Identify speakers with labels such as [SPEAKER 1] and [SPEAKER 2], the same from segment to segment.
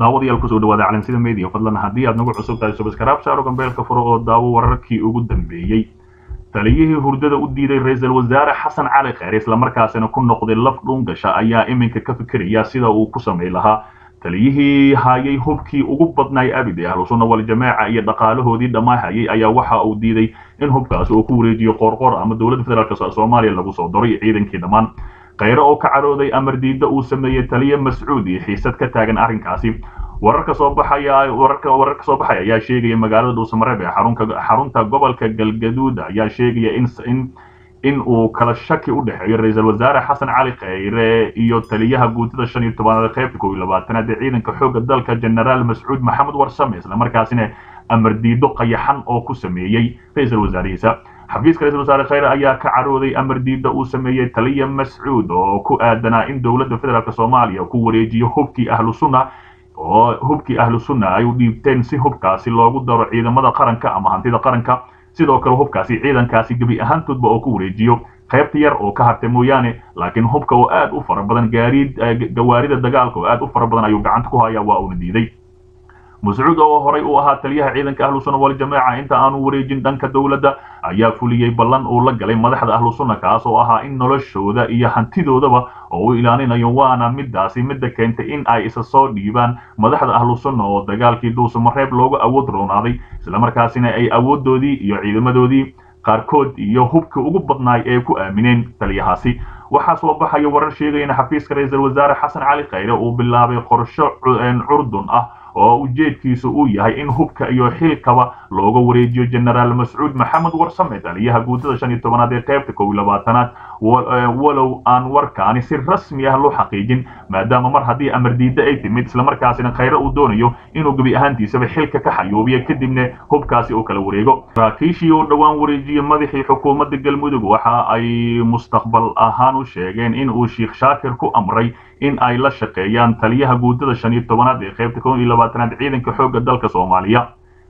[SPEAKER 1] daawadayaal kusoo dhawaada calansida media fadlan haddii aad nagu cusub tahay subscribe saaro gambeelka furo oo daawo wararkii ugu dambeeyey taliyihii hurdada u diiday ra-iisul wasaare xasan cali kheyr islamarkaasina ku noqday laf dhuungasha ayaa iminka ka fikiraya sida uu ku samay lahaa taliyihii hayay hubkii ugu badnaay abid ee ahlusunna waljamaaca iyo dhaqaalahoodii dhammaahayay ayaa waxa uu diiday in hubkaasi uu ku wareejiyo qoorqoor ama dowladda federaalk soomaaliya lagu soo daro iyo ciidankii dhammaan kheyre oo ka cadhooday amar diidda uu sameeyey taliye mascuud iyo xiisad ka taagan arrinkaasi wararka soo baxaya wararka wararka soo baxaya ayaa sheegaya magaalada dhuusamareeb ee xarunka xarunta gobolka galgaduud ayaa sheegaya in in in uu kala shaki u dhexeeyo ra-iisul wasaare xasan cali kheyre iyo taliyaha guutada shan iyo tobanaad qaybta kow iyo labaatanaad ee ciidanka xoogga dalka generaal mascuud maxamed warsame islamarkaasina amar diido qayaxan oo ku sameeyey ra-iisul wasaarihiisa xafiiska ra-isul wasaare kheyre ayaa ka carooday amar diidda uu sameeyey taliya mascuud oo ku aadanaa in dowladda federaalk soomaaliya ku wareejiyo hubkii ahlu sunna oo hubkii ahlu sunna ay u dhiibteen si hubkaasi loogu daro ciidamada qaranka ama hantida qaranka sidoo kale hubkaasi ciidankaasi gebi ahaantoodba oo ku wareejiyo qaybta yar oo ka hartay mooyaane laakiin hubka oo aad u fara badan gaariid gawaarida dagaalka oo aad u fara badan ayuu gacanta ku hayaa waa uuna diiday mascuud oo horay u ahaa taliyaha ciidanka ahlu sunna waljamaaca inta aanu wareejin dhanka dowladda ayaa fuliyey ballan uu la galay madaxda ahlu sunna kaas oo ahaa in noloshooda iyo hantidoodaba oo u ilaalinayo waana midaasi midda keentay in ay isa soo dhiibaan madaxda ahlu sunna oo dagaalkii dhuusamareeb loogu awood roonaaday islamarkaasina ay awoodoodii iyo ciidamadoodii qaarkood iyo hubkii ugu badnaay ee ku aamineen taliyahaasi waxaa soo baxaya warar sheegaya in xafiiska ra-iisul wasaare xasan cali kheyre uu bilaabay qorsho curdun ah oo ujeedkiisu uu yahay in hubka iyo xilkaba looga wareejiyo generaal mascuud maxamed warsame taliyaha guutada shan iyo tobanaad ee qaybta kow iyo labaatanaad walow aan warkaani si rasmi ah loo xaqiijin maadaama mar haddii amar diidda ay timid islamarkaasina kheyre uu doonayo inuu gebi ahaantiisaba xilka ka xayuubiyo kadibna hubkaasi uu kala wareego saraakiishii uu dhowaan wareejiyey madaxii xukuumadda galmudug waxa ay mustaqbal ahaan u sheegeen in uu sheikh shaakir ku amray in ay la shaqeeyaan taliyaha guutada shan iyo tobanaad ee qaybta kow iyo labaatanaad ciidanka xoogga dalka soomaaliya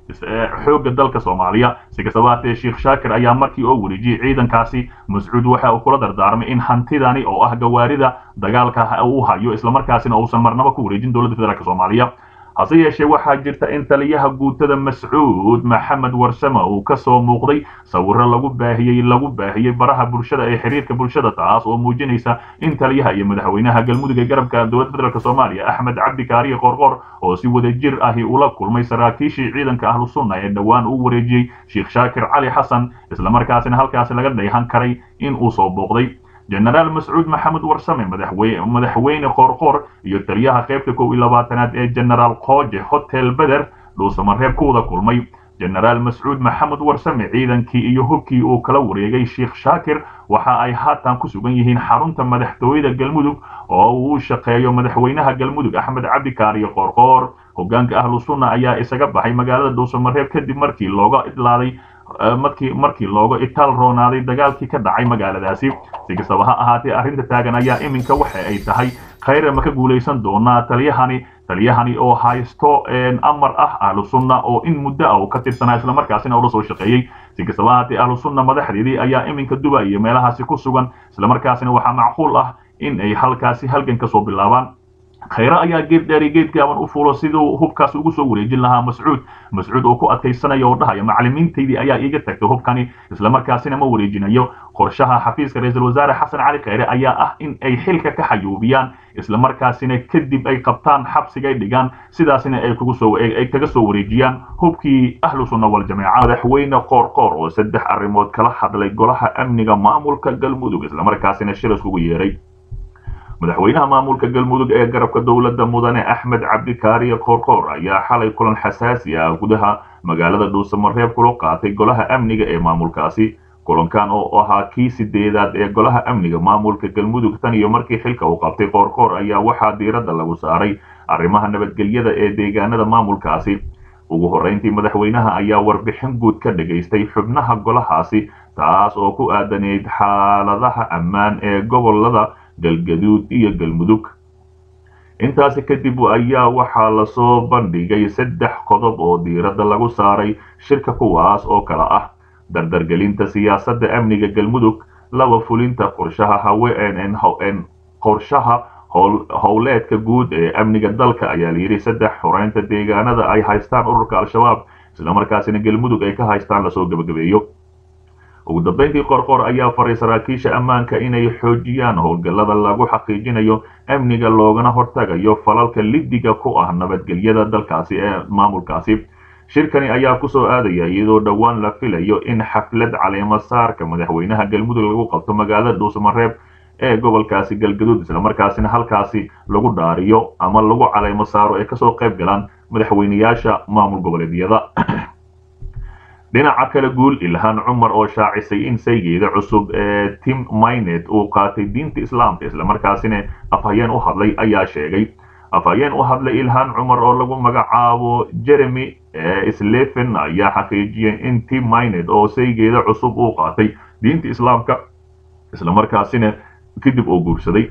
[SPEAKER 1] xoogga dalka soomaaliya si kastaba haatee sheikh shaakir ayaa markii oo wareejiyey ciidankaasi mascuud waxa uu kula dardaarmay in hantidani oo ah gawaarida dagaalka uu hayo islamarkaasina uusan marnaba ku wareejin dowladda federaalk soomaaliya hase yeeshee waxaa jirta in taliyaha guutada mascuud maxamed warsame uu ka soo muuqday sawiro lagu baahiyey lagu baahiyey baraha bulshada ee xiriirka bulshada taas oo muujinaysa in taliyaha iyo madaxweynaha galmudug ee garabka dowladda federaalk soomaaliya axmed cabdi kaariye qorqor oo si wada jir ahi ula kulmay saraakiishii ciidanka ahlu sunna ee dhowaan uu wareejiyey sheikh shaakir cali xasan islamarkaasina halkaasi laga dheehan karay in uu soo booqday generaal mascuud maxamed warsame madaxweyne qoorqoor iyo taliyaha qaybta kow iyo labaatanaad ee generaal kooje hotel beder dhuusamareeb ku wada kulmay generaal mascuud maxamed warsame ciidankii iyo hubkii uu kala wareegay sheikh shaakir waxa ay haatan ku sugan yihiin xarunta madaxtooyada galmudug oo uu shaqeeyo madaxweynaha galmudug axmed cabdi kaariye qoorqoor hogaanka ahlu sunna ayaa isaga baxay magaalada dhuusamareeb kadib markii looga idlaaday markii markii looga itaal roonaaday dagaalkii ka dhacay magaaladaasi si kastaba ha ahaatee arrinta taagan ayaa iminka waxa ay tahay kheyre ma ka guulaysan doonaa taliyahani taliyahani oo haysto amar ah ahlu sunna oo in muddo ah uu ka tirsanaa islamarkaasina ula soo shaqeeyey si kastaba ahaatee ahlu sunna madaxdeedii ayaa iminka duba iyo meelahaasi ku sugan islamarkaasina waxaa macquul ah in ay halkaasi halgan ka soo bilaabaan kheyre ayaa geed dheeri geed gaaban u fuulo siduu hubkaas ugu soo wareejin lahaa mascuud mascuud oo ku adkaysanaya oo dhahaya macallimiintaydii ayaa iiga tagtay hubkani islamarkaasina ma wareejinayo qorshaha xafiiska ra-iisul wasaare xasan cali kheyre ayaa ah in ay xilka ka xayuubiyaan islamarkaasina kadib ay qabtaan xabsigay dhigaan sidaasina ay kugu soo ay kaga soo wareejiyaan hubkii ahlu sunna waljamaaca madaxweyne qoorqoor oo saddex arrimood kala hadlay golaha amniga maamulka galmudug islamarkaasina shir iskugu yeeray madaxweynaha maamulka galmudug ee garabka dowladda mudane axmed cabdi kaariye qoorqoor ayaa xalay kulan xasaasi ah gudaha magaalada dhuusamareeb kula qaatay golaha amniga ee maamulkaasi kulankan oo ahaa kii sideedaad ee golaha amniga maamulka galmudug tan iyo markii xilka uu qabtay qoorqoor ayaa waxaa diiradda lagu saaray arrimaha nabadgelyada ee deegaanada maamulkaasi ugu horrayntii madaxweynaha ayaa warbixin guud ka dhagaystay xubnaha golahaasi taas oo ku aadaneyd xaaladaha ammaan ee gobolada galgaduud iyo galmudug intaasi kadib ayaa waxaa lasoo bandhigay saddex qodob oo diiradda lagu saaray shirka kuwaas oo kala ah dardargelinta siyaasadda amniga galmudug laba fulinta qorshaha haween qorshaha howleedka guud ee amniga dalka ayaa layidhi saddex xoreynta deegaanada ay haystaan ururka al-shabaab islamarkaasina galmudug ay ka haystaan lasoo gebagabeeyo ugu dambeyntii qorqor ayaa faray saraakiisha ammaanka inay xoojiyaan howlgallada lagu xaqiijinayo amniga loogana hortagayo falalka lidiga ku ah nabadgelyada dalkaasi ee maamulkaasi shirkani ayaa kusoo aadaya iyadoo dhowaan la filayo in xaflad caleema saarka madaxweynaha galmudug lagu qabto magaalada dhuusamareeb ee gobolkaasi galgaduud islamarkaasina halkaasi lagu dhaariyo ama lagu caleemo saaro ay kasoo qayb galaan madaxweyneyaasha maamul goboleedyada dhinaca kale guul ilhaan cumar oo shaacisay in saygeeda cusub ee tim mynet uu qaatay diinta islaamka islamarkaasina afhayeen u hadlay ayaa sheegay afhayeen u hadlay ilhaan cumar oo lagu magacaabo jeremy sleven ayaa xaqiijiyay in tim mynet oo saygeeda cusub uu qaatay diinta islaamka islamarkaasina kadib uu guursaday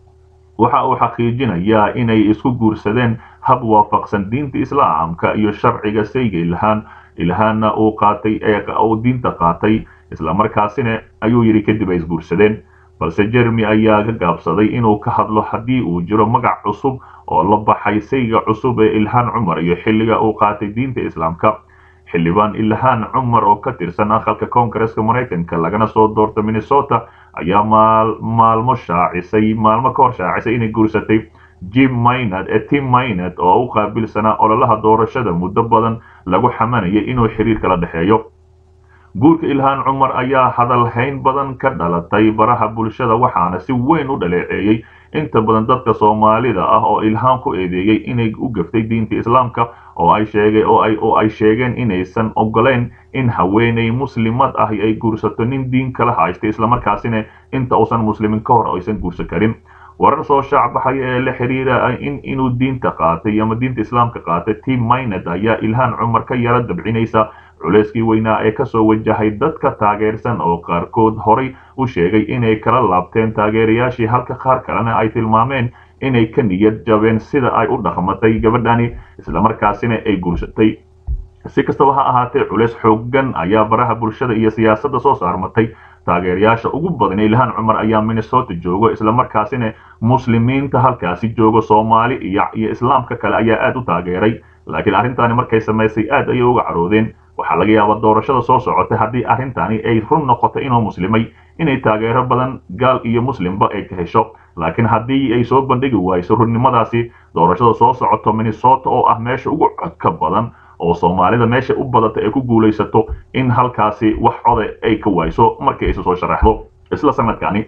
[SPEAKER 1] waxa uu xaqiijinayaa inay isku guursadeen hab waafaqsan diinta islaamka iyo sharciga sayga ilhaan ilhaanna uu qaatay ee uu diinta qaatay islamarkaasina ayuu yidhi kadib ay isguursadeen balse jeremy ayaa ka gaabsaday inuu ka hadlo haddii uu jiro magac cusub oo la baxay sayga cusub ee ilhaan cumar iyo xilliga uu qaatay diinta islaamka xildhibaan ilhaan cumar oo ka tirsan aqalka koongareska maraykanka lagana soo doorta minnesota ayaa maalmo shaacisay maalmo ka hor shaacisay inay guursatay jim maynad ee tim maynad oo u qaabilsanaa ololaha doorashada muddo badan lagu xamanayay inuu xiriir kala dhexeeyo guurka ilhaan cumar ayaa hadalhayn badan ka dhalatay baraha bulshada waxaana si weyn u dhaleeceeyey inta badan dadka soomaalida ah oo ilhaan ku eedeeyey inay u gaftay diinta islaamka oo ay sheegay oo ay oo ay sheegeen inaysan ogoleyn in haweeney muslimad ah ay guursato nin diin kala haysta islamarkaasina inta uusan muslimin ka hor aysan guursan karin warar soo shaac baxaya ee la xiriira in inuu diinta qaatay ama diinta islaamka qaatay tim maynad ayaa ilhaan cumar ka yara dabcinaysa culeyskii weynaa ee kasoo wajahay dadka taageersan oo qaarkood horay u sheegay inay kala laabteen taageerayaashii halka qaar kalena ay tilmaameen inay ka niyad jabeen sida ay u dhaqmatay gabadhani islamarkaasina ay guursatay si kastaba ha ahaatee culeys xoogan ayaa baraha bulshada iyo siyaasadda soo saarmatay taageerayaasha ugu badan ilhaan cumar ayaa minnesota joogo islamarkaasina muslimiinta halkaasi joogo soomaali iyo iyo islaamka kale ayaa aad u taageeray laakiin arrintaani markay samaysay aad ayay uga caroodeen waxaa laga yaabaa doorashada soo socotay haddii arrintani ay run noqoto inuu muslimay inay taageero badan gaal iyo muslimba ay ka hesho laakiin haddii ay soo bandhigi wayso runnimadaasi doorashada soo socoto minnesota oo ah meesha ugu codka badan oo soomaalida meesha u badata ay ku guulaysato in halkaasi wax coda ay ka wayso markii ayse soo sharaxdo isla sanadkani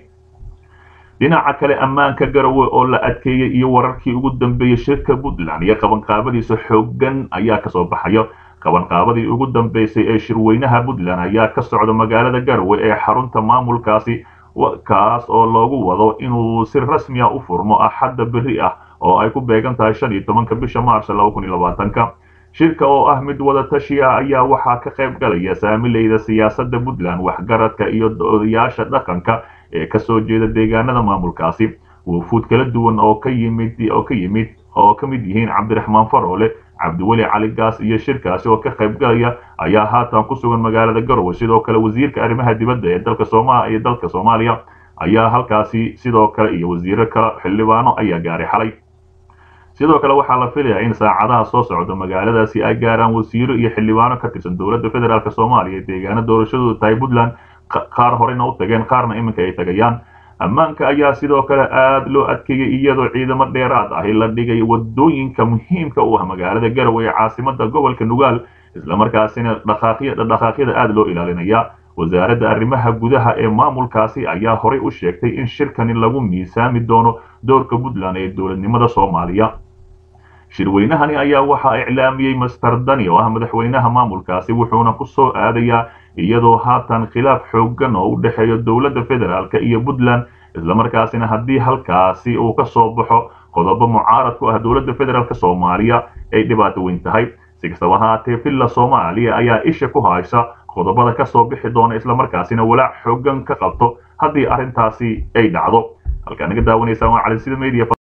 [SPEAKER 1] dhinaca kale ammaanka garowe oo la adkeeyey iyo wararkii ugu dambeeyey shirka puntland iyo qabanqaabadiisa xoogan ayaa kasoo baxaya qabanqaabadii ugu dambeysay ee shirweynaha puntland ayaa ka socda magaalada garowe ee xarunta maamulkaasi kaas oo loogu wado inuu si rasmiya u furmo axadda berri ah oo ay ku beegan tahay shan iyo tobanka bisha maars laba kun iyo labaatanka shirka oo ah mid wada tashi ah ayaa waxaa ka qayb galaya saamileyda siyaasadda puntland waxgaradka iyo odayaasha dhaqanka ee kasoo jeeda deegaanada maamulkaasi wufuud kala duwan oo ka yimid oo ka yimid oo ka mid yihiin cabdiraxmaan faroole cabdiweli cali gaas iyo shirkaasi oo ka qayb galaya ayaa haatan ku sugan magaalada garowe sidoo kale wasiirka arrimaha dibadda ee dalka sooma iyo dalka soomaaliya ayaa halkaasi sidoo kale iyo wasiiro kale xildhibaano ayaa gaaray xalay sidoo kale waxaa la filayaa in saacadaha soo socda magaaladaasi ay gaaraan wasiiro iyo xildhibaano ka tirsan dowladda federaalk soomaaliya ee deegaano doorashadooda tahay puntland qaar horena u tageen qaarna iminka ay tagayaan ammaanka ayaa sidoo kale aad loo adkeeyey iyadoo ciidamo dheeraad ahi la dhigay wadooyinka muhiimka u ah magaalada garowe ee caasimada gobolka nugaal islamarkaasina dhaqaaqyada aad loo ilaalinaya wasaaradda arrimaha gudaha ee maamulkaasi ayaa horay u sheegtay in shirkani lagu miisaami doono doorka puntland ee dowladnimada soomaaliya shirweynahani ayaa waxaa iclaamiyey master dani oo ah madaxweynaha maamulkaasi wuxuuna ku soo aadayaa iyadoo haatan khilaaf xoogan oo u dhexeeya dowladda federaalk iyo puntland islamarkaasina haddii halkaasi uu ka soo baxo qodobo mucaarad ku ah dowladda federaalk soomaaliya ay dhibaato weyn tahay si kastaba haatee villa soomaaliya ayaa isha ku haysa qodobada ka soo bixi doona islamarkaasina walaac xoogan ka qabto haddii arrintaasi ay dhacdo halkaa naga daawanaysaan waa cali sida media